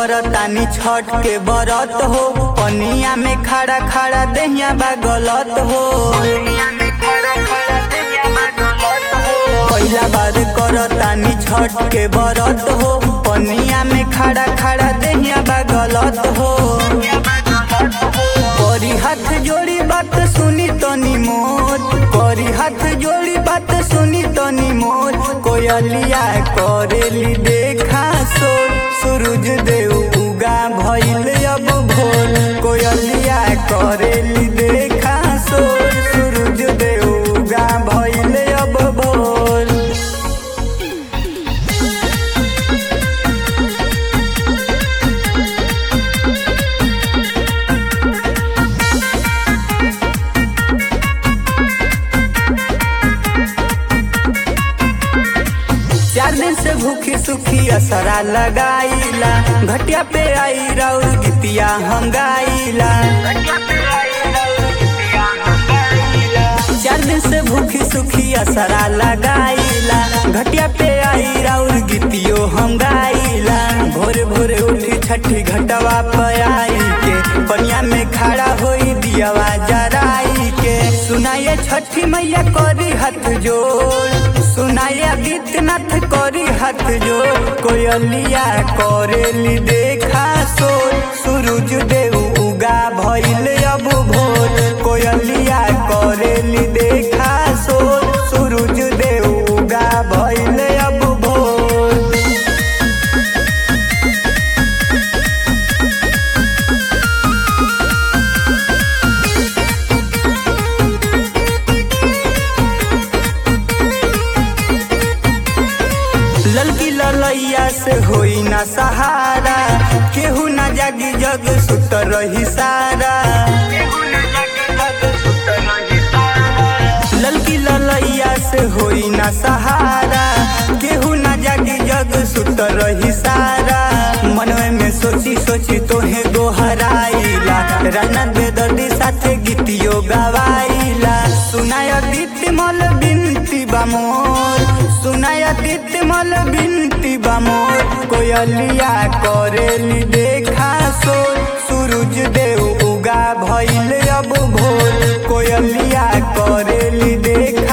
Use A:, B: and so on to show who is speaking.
A: करतानी छठ के बरत हो पनिया में खड़ा खड़ा दहिया बा गलत हो पहिला बार करतानी छठ के बरत हो पनिया में खड़ा खड़ा दहिया बा गलत हो करी हाथ जोड़ी बात सुनी तनी मोर करी हाथ जोड़ी बात सुनी तनी मोर कोयलिया करेली देखा सोर सूरज देव उगा भइल अब भोर कोयलिया करेली देखा सोर सूरज देव उगा भइल अब भोर चार दिन से भूखी सुखी असरा लगाईला घटिया पे आई राउर गीतिया हम गाईला चार दिन से भूखी सुखी असरा लगाईला घटिया पे आई राउर गीतियो हम गाईला भोरे भोरे उठी छठी घटवा पे आई के पनिया में खड़ा होई दियावा जराई के सुनाए छठी मैया करी हाथ जोड़ सुनाए आदित्यनाथ करी हाथ जोड़ कोयलिया करेली देखा सोर सूरज देव उगा भइल अब भोर कोयलिया करेली देखा सोर सूरज देव उगा भइल अब भोर ललकी ललैया से होई ना सहारा केहू ना जागी जग सुत रही सारा ललकी ललैया से होई ना सहारा केहू ना जागी जग सुत रही सारा मनवे में सोची सोची तोहे गोहराइला राना बेदर्दी साथे गीतियो गवाइला सुनाय दीप्ति मल बिनती बामोर सुनाय दीप्ति मल बिनती बामोर कोयलिया करेली देखा सोर सूरज देव उगा भइल अब भोर कोयलिया करेली देखा